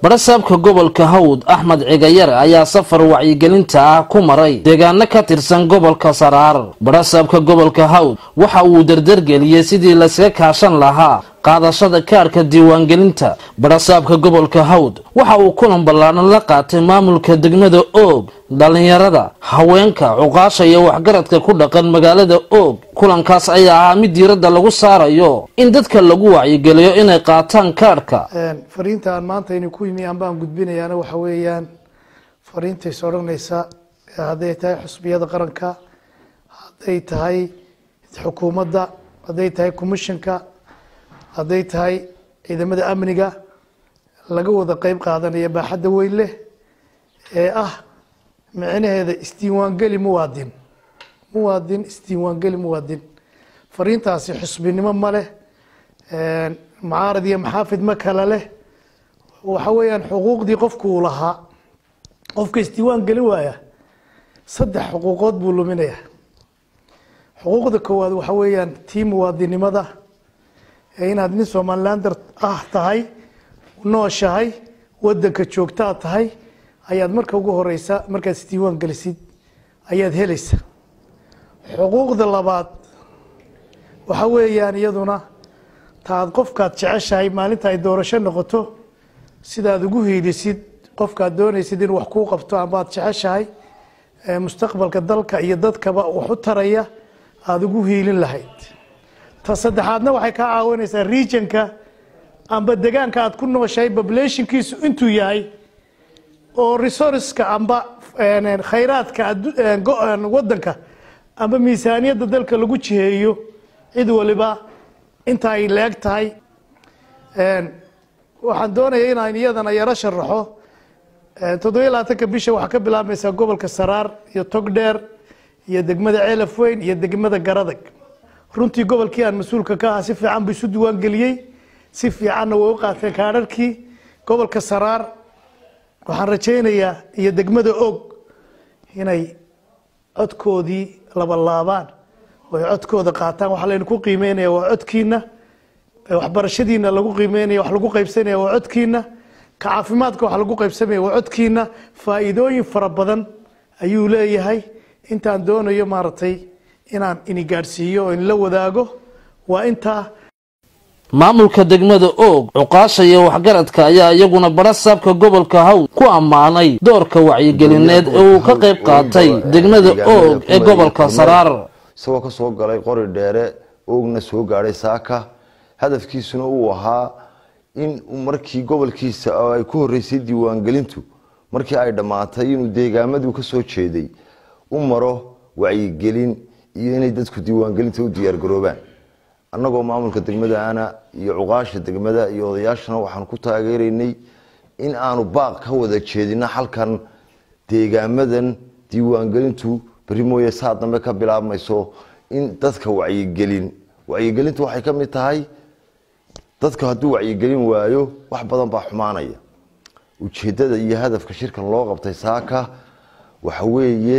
barasaabka gobolka hawd axmed cigayare ayaa safar wacyigelinta ah ku maray deegaano ka tirsan gobolka saraar barasaabka gobolka hawd waxa uu dardargeliyey sidii laysaga kaashan lahaa qaadashada kaarhka diiwaangelinta barasaabka gobolka hawd waxa uu kulan ballaadhan la qaatay maamulka degmada oog dhallinyarada haweenka cuqaasha iyo waxgaradka ku dhaqan magaalada oog kulankaas ayaa ahaa mid diiradda lagu saarayo in dadka lagu wacyigeliyo inay qaataan kaarhka fariinta aan maanta ini ku yimi anbaan gudbinayaana waxa weeyaan fariintays odhanaysa hadday tahay xusbiyada qaranka hadday tahay xukuumadda hadday tahay commissionka hadday tahay ciidamada amniga laga wada qeyb qaadanaya baaxadda weyn leh ee ah micnaheeda isdiiwaangeli muwaadin muwaadin isdiiwaangeli muwaadin fariintaasi xusbinimo ma leh mucaarad iyo maxaafid ma kala leh waxa weeyaan xuquuqdii qofku uu lahaa qofka isdiiwaan gelin waaya saddex xuquuqood buu luminaya xuquuqda koowaad waxa weeyaan tii muwaadinimada ee inaad nin somalilander ah tahay nooshahay wadanka joogtaa tahay ayaad marka ugu horeysa markaad isdiiwaan gelisid ayaad helaysa xuquuqda labaad waxa weeyaan iyaduna taad qofkaad jeceshahay maalinta ay doorasho noqoto sidaad ugu hiilisid qofkaad doonaysid in wax kuu qabto amaad jeceshahay mustaqbalka dalka iyo dadkaba wax u taraya aada ugu hiilin lahayd ta saddexaadna waxay kaa caawinaysaa regionka amba degaanka aad ku nooshahay populationkiisu intuu yahay oo resourceska amba khayraadka wadanka amba miisaaniyadda dalka lagu jiheeyo cid waliba inta ay leeg tahay waxaan doonaya inaan iyadana yaro sharaxo toddobiya labaatanka bisha waxaa ka bilaabmaysaa gobolka saraar iyo togdheer iyo degmada ceelaf weyn iyo degmada garadag runtii gobolkii aan mas-uulka ka ahaa si fiican buu isu diiwaan geliyey si fiicanna way u qaateen kaadharkii gobolka saraar waxaan rajaynayaa iyo degmada og inay codkoodii labalaabaan oy codkooda qaataan waxaa laynu ku qiimeynaya waa codkiina waxbarashadiina lagu qiimeynaya wax lagu qaybsanaya waa codkiina ka caafimaadka wax lagu qaybsamaya waa codkiina faa'iidooyin fara badan ayuu leeyahay intaan doonayo maaragtay inaan ini gaadhsiiyo oo inla wadaago waa intaa maamulka degmada oog cuqaasha iyo waxgaradka ayaa iyaguna barasaabka gobolka hawd ku ammaanay doorka wacyigelineed ee uu ka qayb qaatay degmada oog ee gobolka saraar isagoo ka soo galay qori dheere oogna soo gaadhay saaka hadafkiisuna uu ahaa in markii gobolkiisa ay ku horeysay diiwaangelintu markii ay dhammaatay inuu deegaamaduu ka soo jeeday u maro wacyigelin iyo inay dadku diiwaangelinta u diyaargaroobaan annagoo maamulka degmadaana iyo cuqaasha degmada iyo odayaashana waxaan ku taageeraynay in aanu baaq ka wada jeedino halkan deegaamadan diiwaangelintu beri mooye saa dambe ka bilaabmayso in dadka wacyigelin wacyigelintu waxay ka mid tahay dadka hadduu wacyigelin waayo wax badan baa xumaanaya ujeeddada iyo hadafka shirkan loo qabtay saaka waxa weeye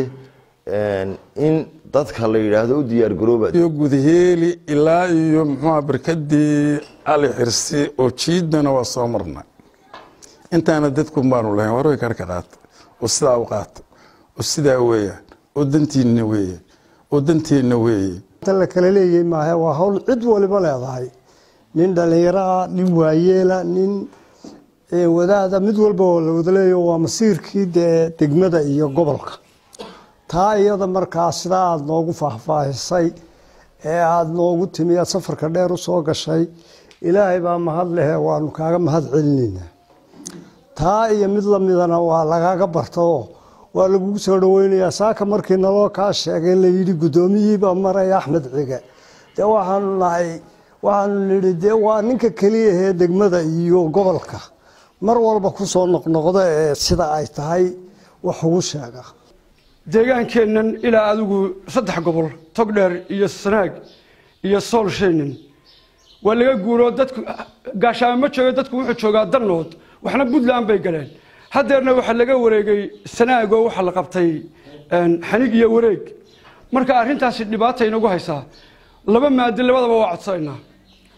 in dadka la yidhaahdo u diyaargarooba iyo gudaheeli ilaa iyo muxuuha barkadii ali xirsi oo jiidana waa soo marnay intaana dadkun baanu lahayn warway karka qaata oo sidaa u qaata oo sidaa weeyaan oo dantiinna weeye oo danteenna weeye la kala leeyahay maaha waa hawl cid waliba leedahay nin dhallinyaraah nin waayeela nin wadaada mid walba oo la wada leeyaho waa masiirkii dee degmada iyo gobolka taa iyada markaa sidaa aada noogu faahfaahisay ee aada noogu timi aad safarka dheer u soo gashay ilaahay baa mahad lehe waanu kaaga mahad celinaynaa taa iyo mid lamidana waa lagaaga bartaoo waa lagugu soo dhaweynayaa saaka markii naloo kaa sheegay layidhi guddoomiyiibaa maraya axmed cige dee waxaanu nahay waxaanu nidhi dee waa ninka keliyahee degmada iyo gobolka mar walba kusoo noqnoqda ee sida ay tahay wax ugu sheega deegaankeennan ilaa adigu saddex gobol togdheer iyo sanaag iyo soolshaynin waa laga guuroo dadku gaashaamo ma joogo dadku wuxuu joogaa dannood waxna puntland bay galeen haddeerna waxaa laga wareegay sanaagoo waxaa la qabtay xanig iyo wareeg marka arrintaasi dhibaata inagu haysaa laba maadi labadaba waa codsanaynaa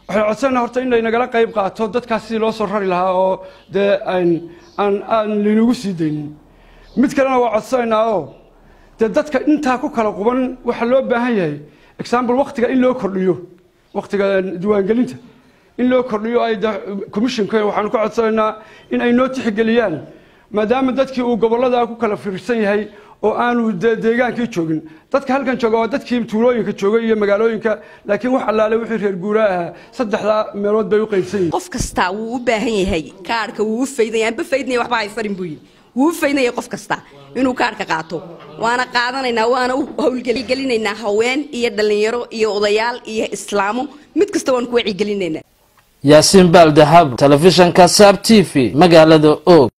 waxay codsanayna horta in laynagala qayb qaato dadkaas sidii loo soo rari lahaa oo dee aan aan aan laynagu sii daynin mid kalena waa codsanaynaa oo dee dadka intaa ku kala quban waxaa loo baahan yahay example waktiga in loo kordhiyo waktiga diiwaangelinta in loo kordhiyo ay commissionka waxaanu ka codsanaynaa in ay noo tixgeliyaan maadaama dadkii uu gobollada ku kala fiirsan yahay oo aanu deegaankii joogin dadka halkan jooga waa dadkii tuulooyinka joogay iyo magaalooyinka laakiin wax allaale wixii reer guuraa ahaa saddexdaa meelood bay u qaybsan yihin qof kastaa wuu u baahan yahay kaarhka wuu u faydaya anba faydnaya waxba haysarin buu yidhi wuu u faydnaya qof kasta inuu kaarhka qaato waana qaadanaynaa waana u howlgelinaynaa haween iyo dhallinyaro iyo odayaal iyo islaamo mid kasta waan ku wacyigelinaynaa yaasiin baal dahab telefishanka saab t v magaalada og